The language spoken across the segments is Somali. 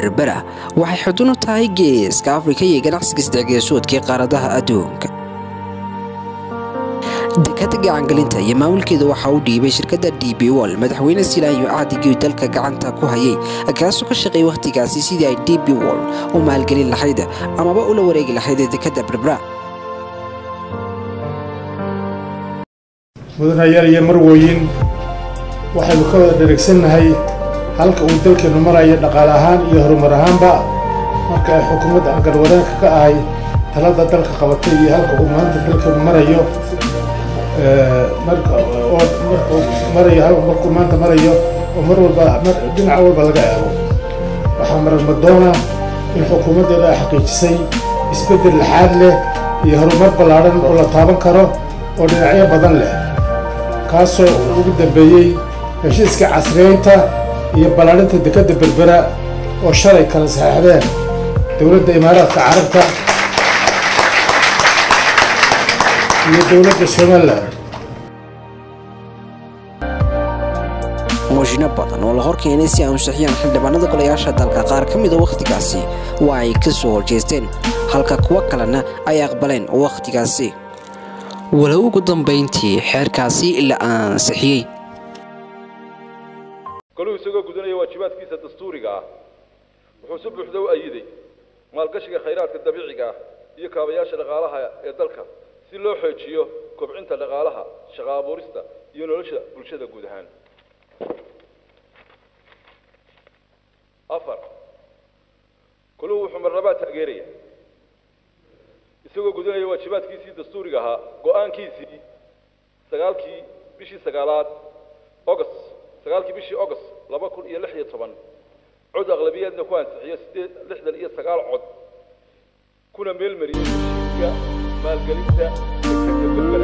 berbera waxay xudun u tahay geeska afrika iyo ganacsiga sadexgeesoodkii qaaradaha adduunka dekada gacangelinta iyo maamulkeeda waxaa u dhiibay shirkadda d b wol madaxweyne silaayo cahdigii dalka gacanta ku hayay kaasoo ka shaqeeyay wakhtigaasi sidii ay d b wol u maalgelin lahayd amaba ula wareegi lahayd dekada berbera mudanayaal iyo marwooyin waxaynu ka wada dheregsannahay halka uu dalkeennu marayo dhaqaale ahaan iyo horumar ahaanba marka ay xukuumadda aan galwadaanka ka ahay talada dalka qabatay iyo halka uu maanta dalkeennu marayo marka markuu marayo markuu maanta marayo oo mar walba dhinac walba laga eego waxaa maragmadoona in xukuumaddeeda ay xaqiijisay isbeddel laxaad leh iyo horumar ballaadhan oo la taaban karo oo dhinacyo badan leh kaasoo ugu dambeeyey heshiiska casriyeynta iyo ballaadhinta dekadda berbera oo shalay kala saxeixdeen dowladda imaaraadka carabta iyo dowladda somalilan muujino badan oo la hor keenay si ay ansixiyaan xildhibaanada golayaasha dalka qaar ka mida wakhtigaasi waa ay ka soo horjeesteen halka kuwo kalena ay aqbaleen wakhtigaasi walow ugu dambayntii xeerkaasi la ansixiyey goluu isagoo gudanaya waajibaadkiisa dastuuriga ah wuxuu si buuxda u ayiday maalgashiga khayraadka dabiiciga ah iyo kaabayaasha dhaqaalaha ee dalka si loo xoojiyo kobcinta dhaqaalaha shaqo abuurista iyo nolosha bulshada guud ahaan afar goluu wuxuu marnabaa taageeraya isagoo gudanaya waajibaadkiisii dastuuriga ahaa go-aankiisii sagaalkii bishii sagaalaad august sagaalkii bishii august laba kun iyo lix iyo toban cod aqlabiyaadna ku ansixiyo sideed lixdan iyo sagaal cod kuna meelmariyey heshiiska maalgelinta dekada berbera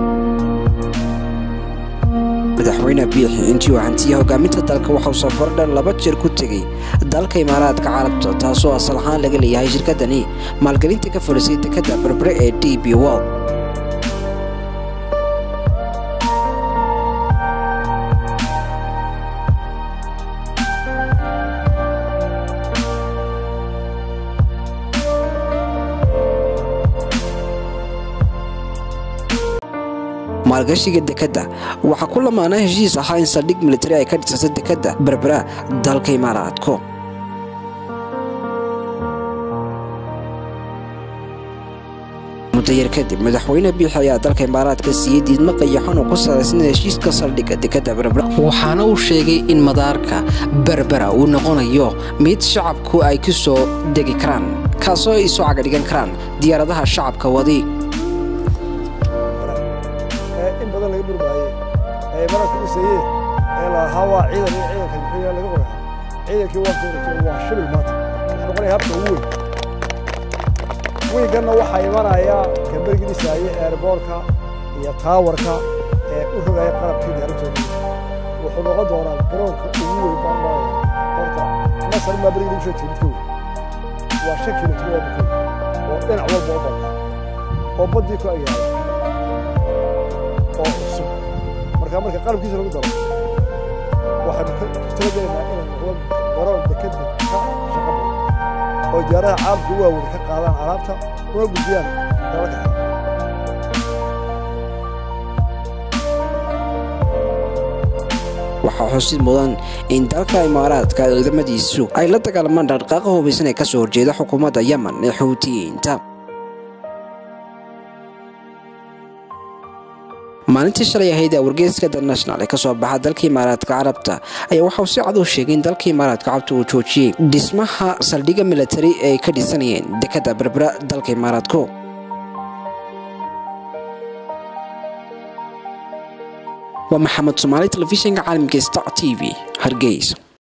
madaxweyne biixi intii uu hantiya hogaaminta dalka waxauu safar dhan laba jeer ku tegey dalka imaaraadka carabta taasoo asal ahaan laga leeyahay shirkaddani maalgelinta ka fadhisay dekadda berbere ee d b wol maalgashiga dekadda waxaa ku lamaana heshiis ahaa in saldhig militari ay ka dhisato dekadda berbera dalka imaaraadko mudayar kadib madaxweyne biixi ayaa dalka imaaraadka siiyey diidmo qayaxan oo ku salaysan heshiiska saldhigga dekadda berbera waxaana uu sheegay in madaarka berbera uu noqonayo mid shacabku ay ku soo degi karaan kaasoo ay soo cagadhigan karaan diyaaradaha shacabka wadi in badan laga murmaaye ee mararka dhisaye ee lahaa waa ciidan iyo ciidanka muxuu laga qoraha ciidankii waa dooratay waa shibil maanta wuxuu noqonaya habka ugu weyn wiiganna waxaa imanaya kambergii dhisaaye eerboorka iyo taawarka ee u rogaya qalabkii diyaarintooda wuxuu noqon doonaa garoonka ugu weyn baan maraya horta masar maa berigii lagu sheegtay midka weyn waa shan kilomitr waa midka oo dhinac walba u bada oo baddii ku agyahay oo cusub marka marka qalabkiisa lagu daro waxaynu ka talagelaynaa inay noqdo garoon dekada ka shaqa badan oo diyaaradaha caalamka u waaweyn ka qaadaan alaabta una gudbiyaan dalalka kale waxaa xusid mudan in dalka imaaraadka ciidamadiisu ay la dagaalamaan dhaqdhaqaaqa hubaysan ee ka soo horjeeda xukuumadda yemen ee xuutiyiinta maalintii shalay ahayd ee wargeyska the national ee kasoo baxa dalka imaaraadka carabta ayaa waxauu si cad u sheegay in dalka imaaraadka carabta uu joojiyey dhismaha saldhigga militari ee ay ka dhisanayeen dekadda berbera dalka imaaraadku waa maxamed soomaali telefishinka caalamka star t v hargeysa